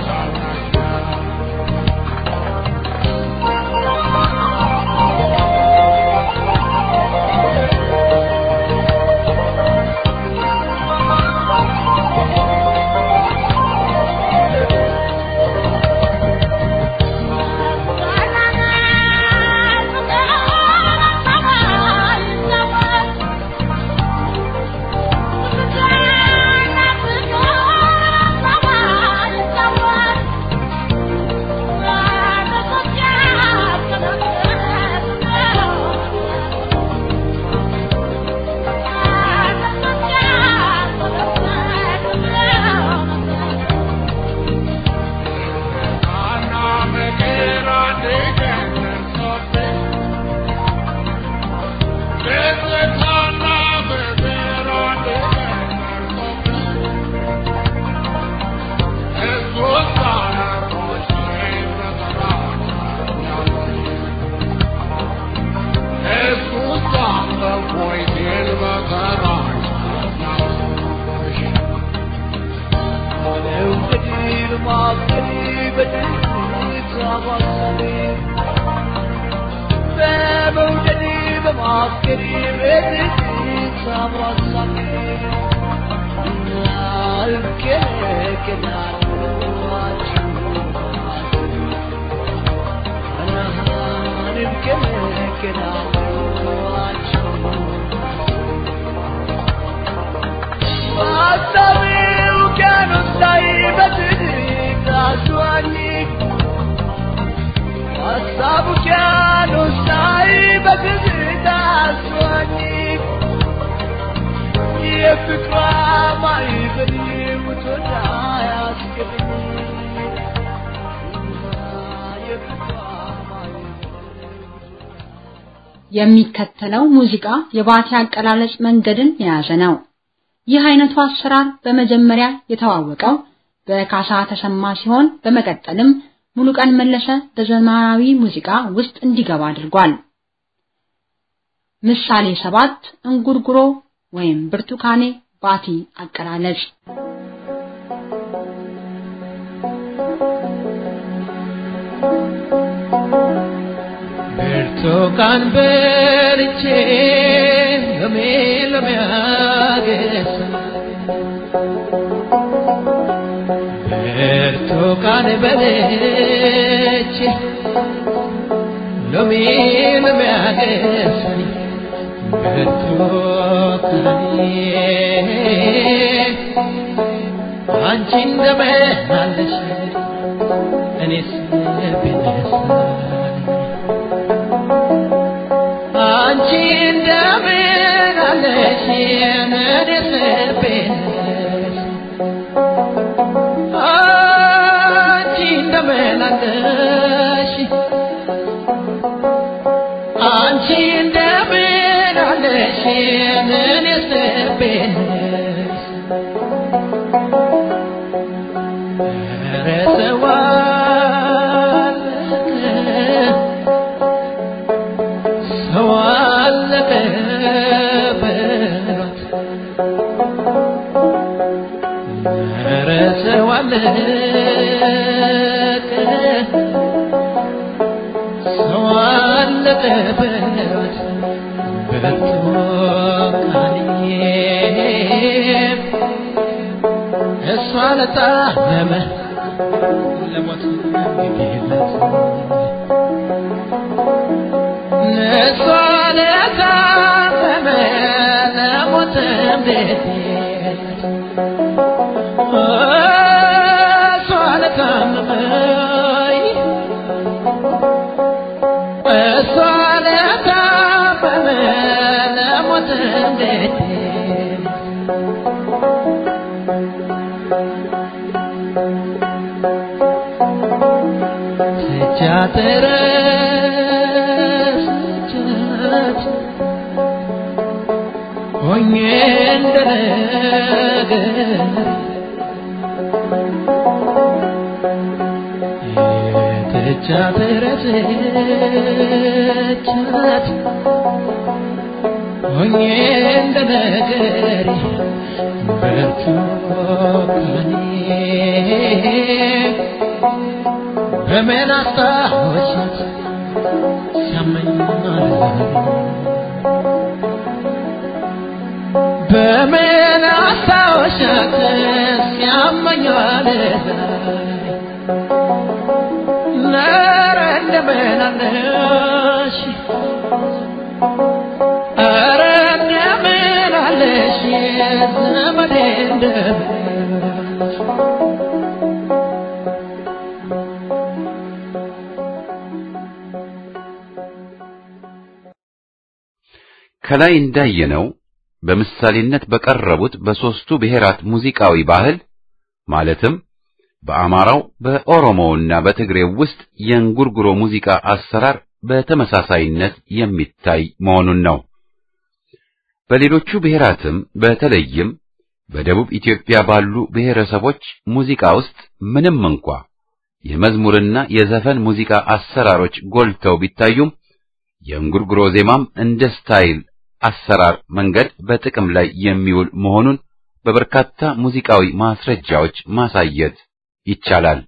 የሚከተለው ሙዚቃ የባቲ አቀላለጽ መንገድን የያዘ ነው። ይህ አይነቱ አሰራር በመጀመሪያ የተዋወቀው በካሳ ተሰማ ሲሆን በመቀጠልም ሙሉቀን መለሰ በዘመናዊ ሙዚቃ ውስጥ እንዲገባ አድርጓል። ምሳሌ ሰባት እንጉርጉሮ ወይም ብርቱካኔ ባቲ አቀላለጽ ብርቱካን በልቼ ሎሜ ሎሜ አገሳ ብርቱካን በልቼ ሎሜ ሎሜ አገሳኝ ብርቱካኔ አንቺ እንደምን አለሽ እኔስ ብነሳኝ አንቺ እንደምን አለሽ እኔስ ብነሳኝ አንቺ እንደምን አለሽ አንቺ እንደምን አለሽ እኔስ ብነሳኝ ኧረ ሰው አለቀ ሰው አለቀ በሏት ኧረ ሰው አለቀ ሰው አለቀ በሏት ብርቱካኔ እሷ ለታመመ ለሞት ግዴለት እሷ ለታመመ ለሞት ግዴለት እሷ ለታመመ እሷ ለታመመ ለሞት ግዴለት ስጃተረስቻት ሆኜ እንደነገር የተቻተረስቻት ሆኜ እንደነገር ብርቱካኔ በምን አስታወሻት ሲያመኝ በምን አስታወሻት ሲያመኝ ኧረ እንደምን አለሽ ኧረ እንደምን አለሽ ዘመዴ እንደምን ከላይ እንዳየነው በምሳሌነት በቀረቡት በሦስቱ ብሔራት ሙዚቃዊ ባህል ማለትም በአማራው በኦሮሞውና በትግሬው ውስጥ የእንጉርጉሮ ሙዚቃ አሰራር በተመሳሳይነት የሚታይ መሆኑን ነው። በሌሎቹ ብሔራትም በተለይም በደቡብ ኢትዮጵያ ባሉ ብሔረሰቦች ሙዚቃ ውስጥ ምንም እንኳ የመዝሙርና የዘፈን ሙዚቃ አሰራሮች ጎልተው ቢታዩም የእንጉርጉሮ ዜማም እንደ ስታይል አሰራር መንገድ በጥቅም ላይ የሚውል መሆኑን በበርካታ ሙዚቃዊ ማስረጃዎች ማሳየት ይቻላል።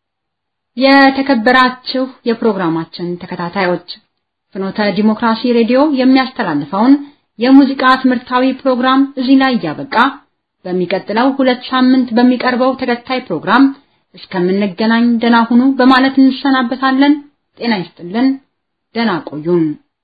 የተከበራችሁ የፕሮግራማችን ተከታታዮች ፍኖተ ዲሞክራሲ ሬዲዮ የሚያስተላልፈውን የሙዚቃ ትምህርታዊ ፕሮግራም እዚህ ላይ እያበቃ በሚቀጥለው ሁለት ሳምንት በሚቀርበው ተከታይ ፕሮግራም እስከምንገናኝ ደና ሁኑ በማለት እንሰናበታለን። ጤና ይስጥልን። ደና ቆዩን።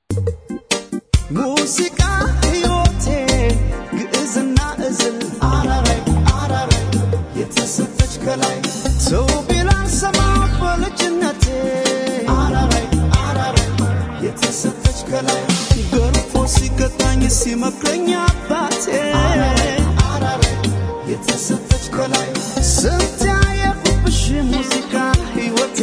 ሙዚቃ ሕይወቴ ግዕዝና እዝል አራራይ አራራይ የተሰጠች ከላይ ሰው ቢላን ሰማ በልጅነቴ አራራይ አራራይ የተሰጠች ከላይ ገርፎ ሲቀጣኝ ሲመክረኝ አባቴ አራራይ የተሰጠች ከላይ ስንት ያየሁብሽ ሙዚቃ ሕይወቴ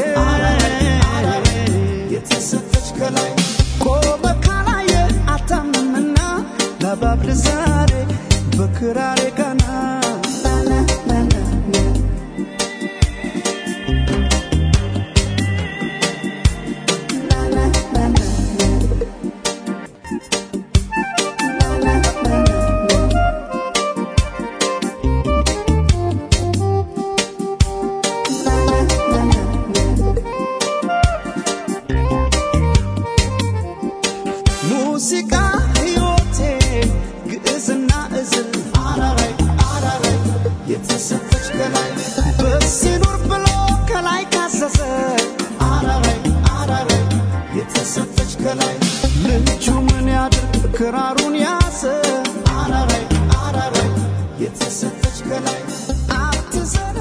የተሰጠች ከላይ ቆመ ካላየ አታምንምና ለባብል ዛሬ በክራሬ ቀና ሙዚቃ ሕይወቴ ግዕዝና እዝል አራራይ አራ አፉን ያሰ አራራይ አራራይ የተሰጠች ከላይ አትዘነ